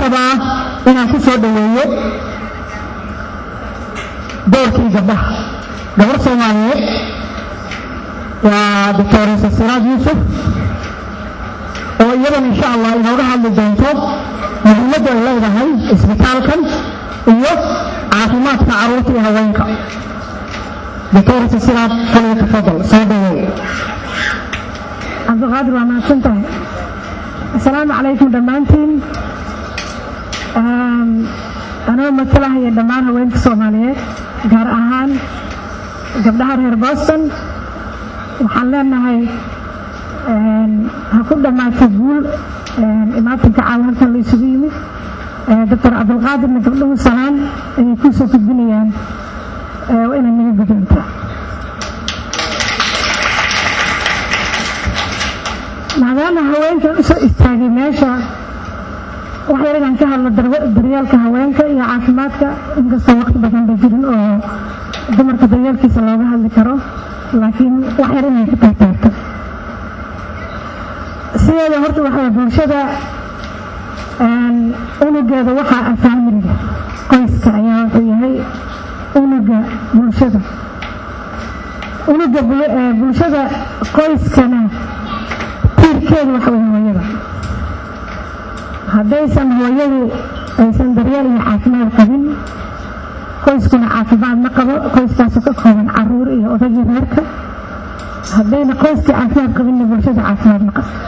rabaa inaan ku soo dhoweeyo doorkii gabdhaha gabar soomaaliyeed waa doctoresa siraad yuusuf oo iyadan insha allah inooga hadli doonto muhiimadda ay leedahay isbitaalkan iyo caafimaadka carruurta iyo haweenka doctoresa siraad faliya tafadal soo dhaweey cabdiqaadir waa mahadsan tahay assalaamu calaykum dhammaantiin anoo matalahaya dhammaan haweenka soomaaliyeed gaar ahaan gabdhaha reer boston waxaan leenahay ha ku dhammaato guul imaatinka caawa halkan la isugu yimid doctor cabdilqaadirna gabdhuhu salaan ayay kuu soo gudbinayaan waa inaad naga guddoontaa maadaama haweenkan usoo istaagay meesha wax yar inaan ka hadlo daryeelka haweenka iyo caafimaadka inkastoo waqti badan ba jirin oo dumarka daryeelkiisa looga hadli karo laakiin wax yar inay ka taagtaagto sideeda horta waxaa bulshada unugeeda waxaa ah faamiliga qoyska ayaa wuxuu yahay unuga bulshada unuga bulshada qoyskana tiirkeedu waxa wey hooyada haddaysan hooyadu aysan daryeel iyo caafimaad qabin qoyskuna caafimaad ma qabo qoyskaasu ka kooban caruur iyo odagii reerka haddayna qoyskii caafimaad qabinna bulshada caafimaad ma qabto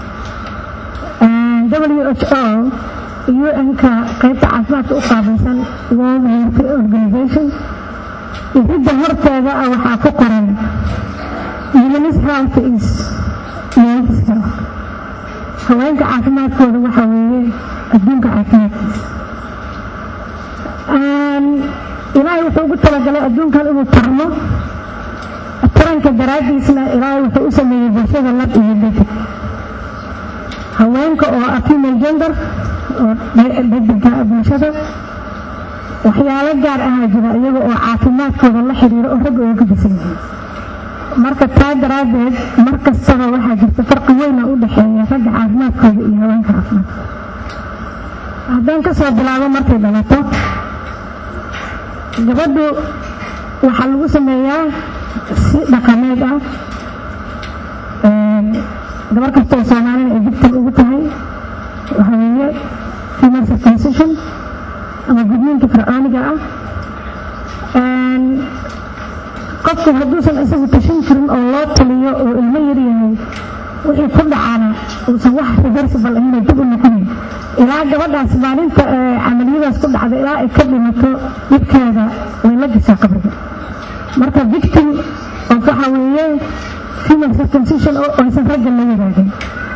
w h o un-ka qaybta caafimaadka u qaabaysan world health organization iridda horteeda ah waxaa ku qoran humanis health is men's health haweenka caafimaadkooda waxaa weeye adduunka caafimaadkiisa ilaahay wuxuu ugu talagalay adduunkan inuu tarmo taranka daraaddiisna ilaahay wuxuu u sameeyey bulshada lab iyo dhadig haweenka oo ah female gender oo dhadigka bulshada waxyaalo gaar ahaa jira iyaga oo caafimaadkooda la xiriiro oo ragga uga gadisan yihiin marka taa daraaddeed mar kastaba waxaa jirta farqi weyna u dhexeeya ragga caafimaadkooda iyo haweenka caafimaadkooda haddaan ka soo bilaabo markay dhalato gabadhu waxaa lagu sameeyaa si dhaqameed ah gabar kastoo soomaalina ay victim ugu tahay waxaa weeye female circumcision ama gudniinka fircooniga ah qofku hadduusan isagu tashan jirin oo loo taliyo oo ilmo yar yahay wixii ku dhacaana uusan wax reversible ahina dib u noqonayn ilaa gabadhaas maalinta camaliyadaas ku dhacda ilaa ay ka dhimato dhibkeeda way la gashaa qabriga marka victim of waxaa weeye female circumcision oo aysan ragga la wadaagin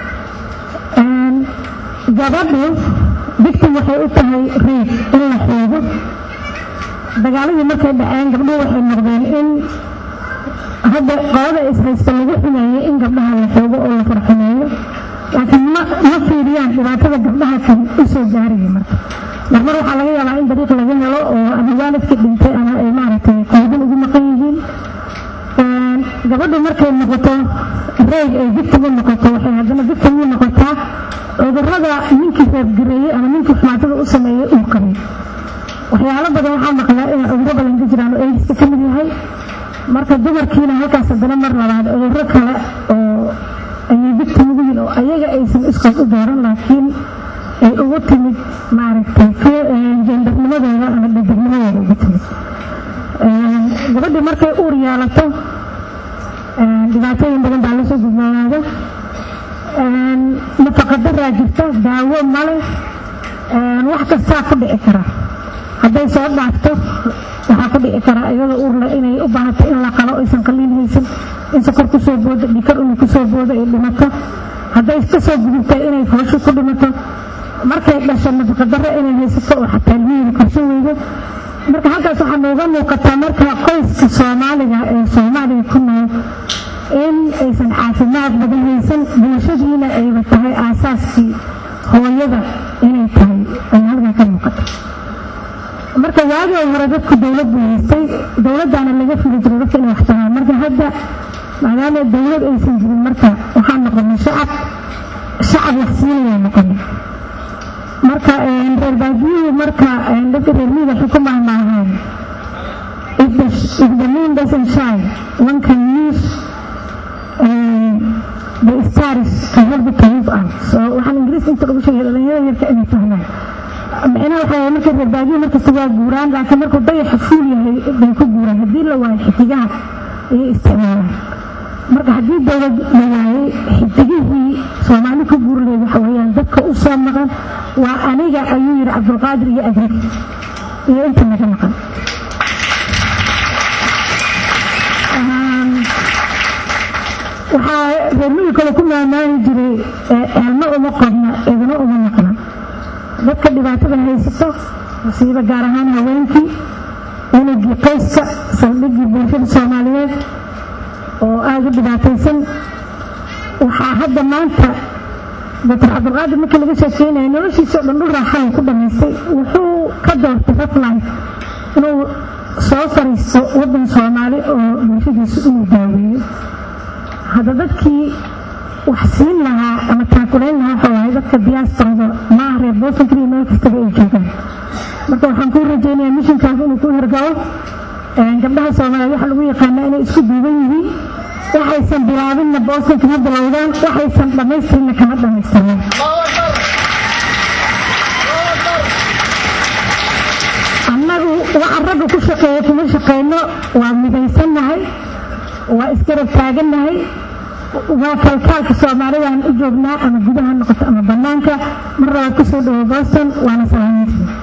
gabadhu victim waxay u tahay reeb in la xoogo dagaaladii markay dhaceen gabdhuhu waxay noqdeen in hadda qolada ishaysta lagu xumeeyey in gabdhaha la xoogo oo la farxumeeyo laakiin ma fiiriyaan dhibaatada gabdhaha kan u soo gaaraya marka marmar waxaa laga yaabaa in dariiq laga helo oo ama waalidkii dhintay ama ay maaragtay qoodin ugu maqan yihiin gabadhu markay noqoto reeg ay victim u noqoto waxay haddana victim u noqotaa cudurrada ninkii reebgareeyey ama ninkii xumaatada u sameeyey uu qabay waxyaalo badan waxaa maqlaa inay cudurro badan ka jiraan oo eegiska ka mid yahay marka dumarkiina halkaas haddana mar labaad cudurro kale oo ayay victim ugu yihin oo ayaga aysan iskood u dooran laakiin ay ugu timid maaragtay jendarnimadooda ama dhadignimadooda ugu timid gabadhii markay uur yeelato dhibaatooyin badan baa lasoo gudboonaada nafaqadaraa jirta daawo male wax kastaa ku dhici kara hadday soo dhaafto waxaa ku dhici kara iyadoo uurle inay u baahato in la qalo aysan qaliin haysan in sokor kusoo boodo dhikar inu kusoo boodo ay dhimato hadday kasoo gudubtay inay foosho ku dhimato markay dhasho nafaqadaro inay haysato oo xataa ilmihiina korsan weydo marka halkaas waxaa nooga muuqataa marka qoyska soomaaliga ee soomaaliga ku nool in aysan caafimaad badan haysan bulshadiina ayba tahay aasaaskii hooyada inay tahay ay halkaa ka muuqato marka waagii hore dadku dowlad buu haystay dowladdaana laga fuli jiray dadka inay wax tahaan marka hadda maadaama dowlad aysan jirin marka waxaa noqonay shacab shacab wax siinaya noqonay marka reer baadiyuhu marka dadka reer miyiga waxay ku mahmaahaan if the, if the moon doesn't shine one can use um, the stars to help it to move on so waxaan ingiriiska inta lagu sheegay dhalinyarada yarka inay fahmaan micnaha waxaa marka reer baadiyo markasta waa guuraan laakiin markuu dayaxa fuul yahay bay ku guuraan haddii la waayo xidigaha ayay isticmaalaan marka haddii dowlad la waayey xidigihii soomaali ku guurleed waxa weeyaan dadka u soo maqan waa aniga ayuu yidhi cabdulqaadir iyo agrig iyo inta naga maqan waxaa reermihii kale ku maamaani jiray ceelma uma qodna idina uma maqna dadka dhibaatada haysato masiibo gaar ahaan haweenkii unugii qoyska saldhigii bulshada soomaaliyeed oo aada u dhibaataysan waxaa hadda maanta doctor cabdulqaadir markii laga sheekeynaya noloshiisa o dhan dhul raaxalu ku dhamaystay wuxuu ka doortay raflife inuu soo fariisto waddan soomaali oo bulshadiisu inuu daaweeyo hadda dadkii wax siin lahaa ama taakulayn lahaa waxa waaye dadka diyaastarada maaha reer boosan kaliya meel kastaba ay joogaan marka waxaan kuu rajaynayaa mishinkaas inuu ku hirgalo gabdhaha soomaaliyeed waxaa lagu yaqaanaa inay isku duuban yihiin waxaysan bilaabinna boosan kama bilowdaan waxaysan dhammaystirinna kama dhammaystirnaan annagu waxa ragga ku shaqeeya kuma shaqeyno waa midaysannahay waa isgarab taagannahay waa kalkaalka soomaalidaan u joognaa ama gudaha noqoto ama bannaanka mar labaad ku soo dhawo boston waana salaamayntii